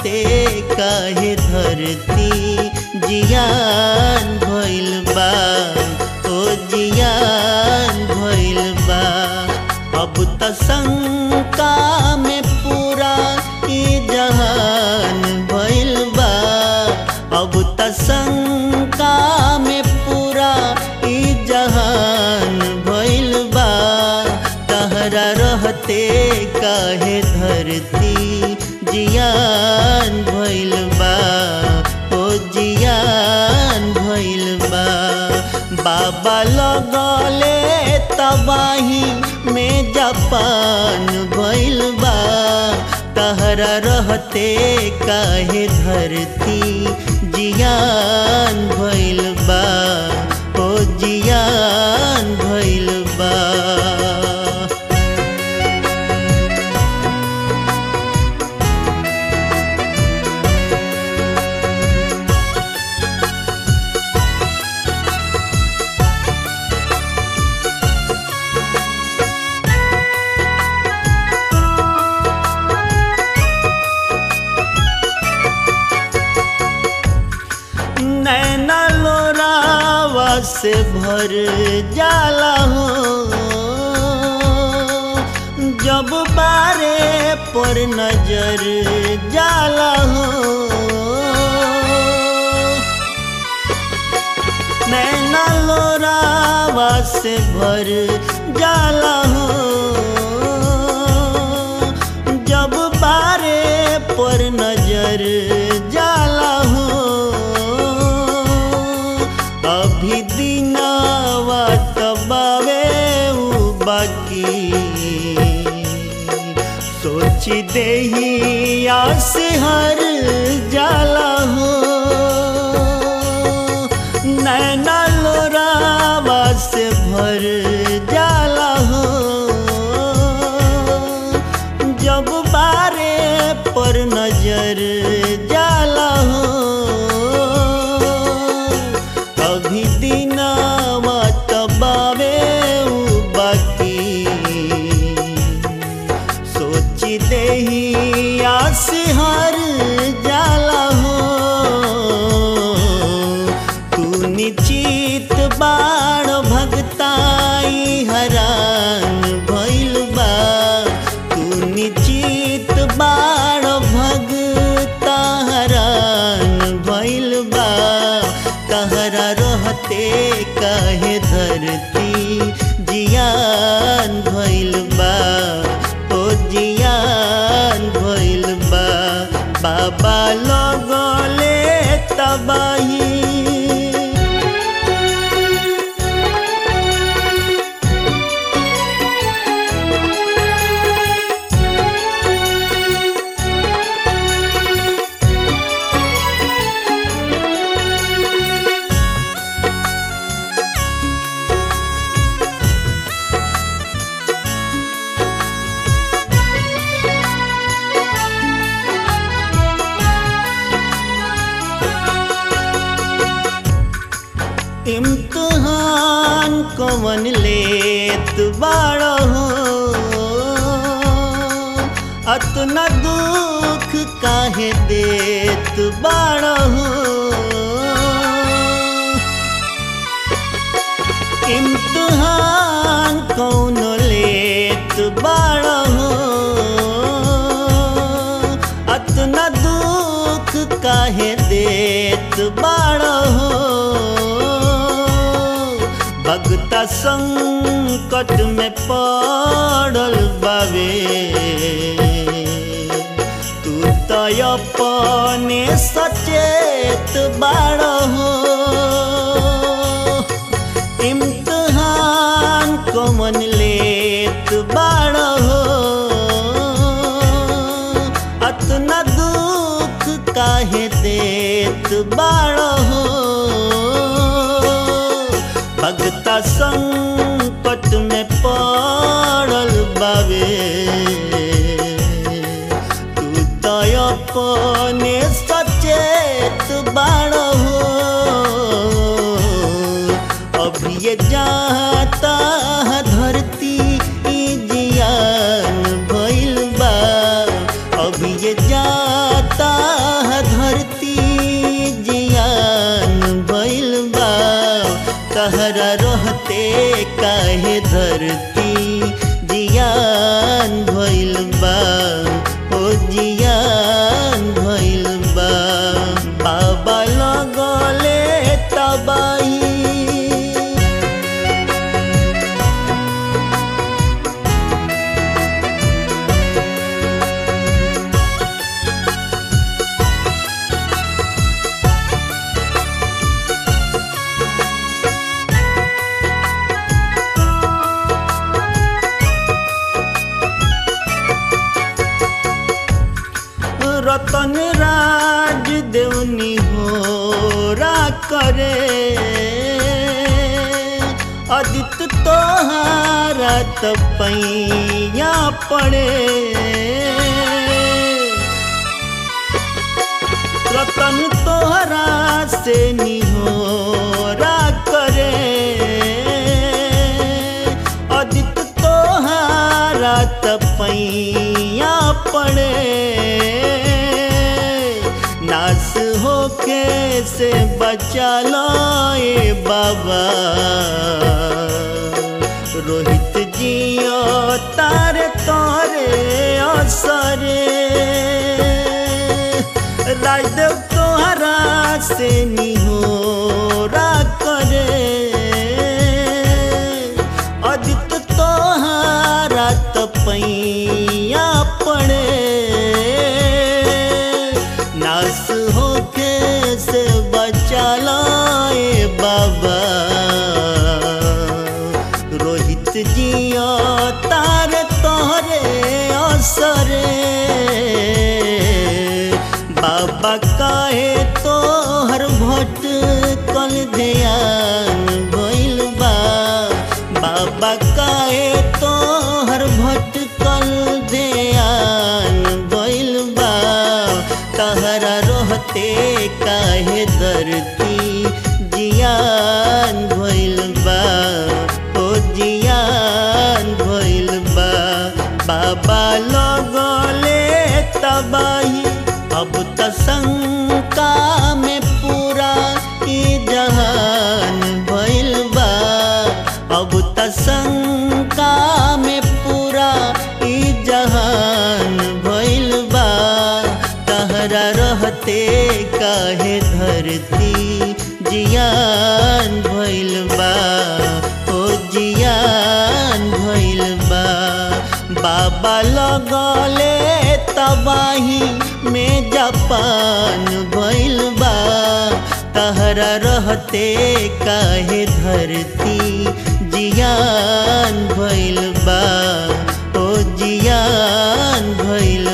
रहते काहे धरती जियान भइल बा ओ जियान भइल बा अब त शंका में पूरा ई जहान भइल बा अब त शंका में पूरा ई जहान भइल बा तहरा रहते काहे धरती जियान भइल बा ओ जियान भइल बा बाबा लगले तबाही में जापान भइल बा तहरा रहते काहे धरती जियान भइल बा ओ जियान भइल बा नैना लोरावा से भर जाला हो जब बारे पर नजर जाला हो नैना लोरावा से भर जाला हो जब बारे पर नजर जाला हो अभी दिनावा तबावे उ बाकी सोच देही आस हर जाला हो नैना लोरावा से भर जाला हो जब बारे पर नजर जाला हो अभी दिनावा तबावे उ बाकी सोच देही आस हर जाला हो तू निश्चित बाण भगताई हरान भइल बा तू निश्चित बाण भगता हरान भइल बा कहरा रहते काहे धरती जियान भइल बा ओ जियान भइल बा बाबा लगले तबाही इम्तहान कवन लेत बाड़ा हो अतना दुख काहे देत बाड़ा हो इम्तहान कौन लेत बाड़ा हो अतना दुख काहे देत बाड़ा हो भगता संकट में पड़ल बावे तू तो अपने सचेत बाड़ हो इम्तहान कमन लेत बाड़ हो अतना दुख काहे देत बाड़ हो भगता संकट में पड़ल बावे तू तो अपने सचेत बाड़ हो अभी ये जाता धरती ई जियान भइल बा अभी ये जाता धरती जियान भइल बा ओ जियान भइल बा बाबा लगले तबाही रतन राज देवनी हो रा करे अदित तोहारा तपैया पड़े रतन तोहरा से निहोरा करे अदित तोहारा तपैया पड़े नास होके से बचा लो ए बाबा रोहित जियो तारे तोरे असरे राजदेव तोहरा से निहोरा करे अदित तोहारा तपैया पड़े नास होके से बचा लाए बाबा रोहित जिया तार तोहरे असरे बाबा काहे तोहर भट कल ध्यान भइल बा बाबा काहे तोहर भट कल ध्यान भइल बा तहरा रहते काहे धरती जियान भइल बा ओ जियान भइल बा बाबा लगले तबाही अब त शंका में पूरा ई जहान भइल बा अब त शंका में पूरा ई जहान भइल बा तहरा रहते काहे धरती जियान भइल बा ओ जियान भइल बा बाबा लगले तबाही में जापान भइल बा तहरा रहते काहे धरती जियान भइल बा ओ जियान भइल